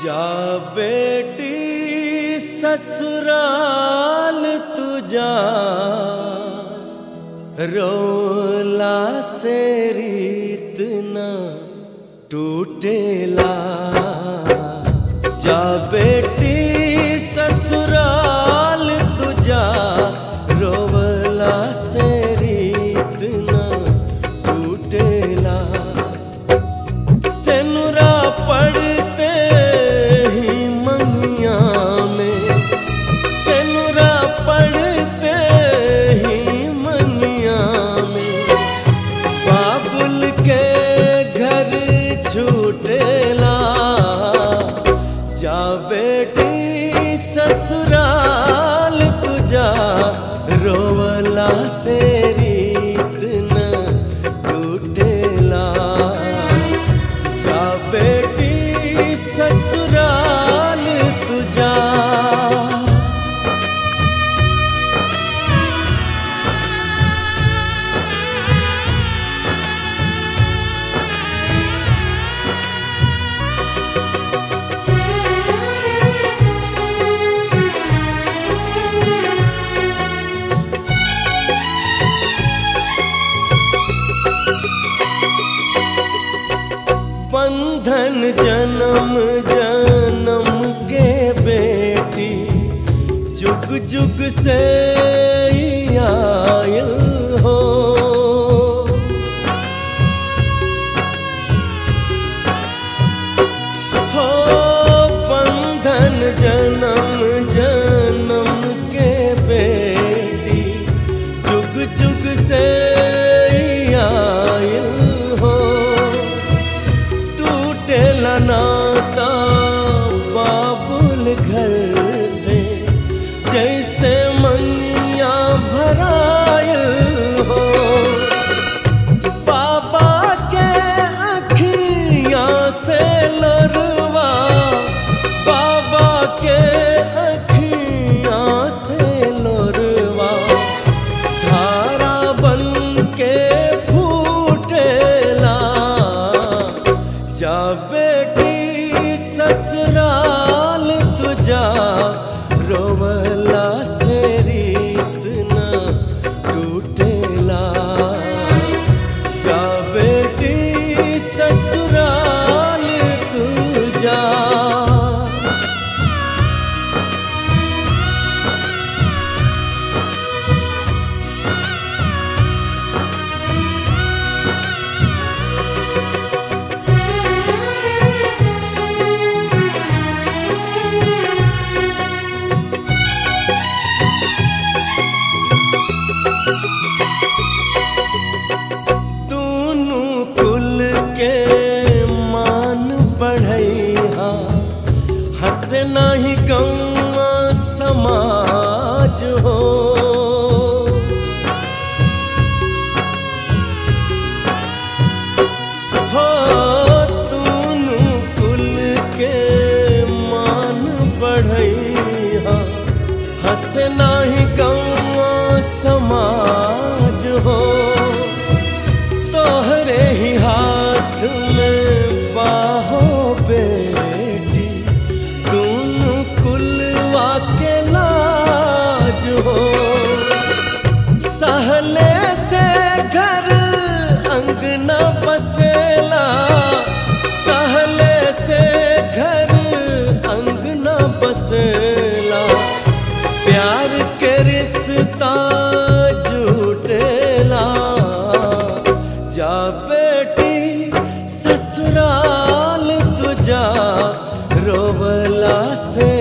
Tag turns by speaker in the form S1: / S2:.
S1: जा बेटी ससुराल तुझा रोला से रीत न टूटेला जा बेटी ससुराल तुझा रोवला से रीत न टूटेला सेनुरा पड़ते ही मंगिया में सेनुरा पड़ते ही मंगिया में बाबुल के घर छूटेला जा बेटी ससुराल तुझा रोवला से रीत न टूटेला जा बेटी ससुराल तुझा बंधन जन्म जन्म के बेटी जुग जुग से ही आयल हो हो बंधन जन्म जन्म के बेटी जुग जुग से ही आयल हो टूटेला नाता बाबुल घर से जैसे मंगिया भरायल हो बाबा के अखियां से लरवा बाबा के अखियां से लरवा धारा बन के फूटेला जा बेटी ससुराल तुझा रोवला से रीत न टूटेला जा बेटी ससुराल तुझा दूनु कुल के मान बढ़ैहा हंस नाही गौआ समाज हो हो दूनु कुल के मान बढ़ैहा हंस नाही गौआ समाज हो तोहरे ही हाथ में बाहो बेटी दोनों कुलवा के लाज हो सहले से घर अंगना बसेला सहले से घर अंगना बसेला प्यार के रिश्ता झूठेला जा बेटी ससुराल तुझा रोवला से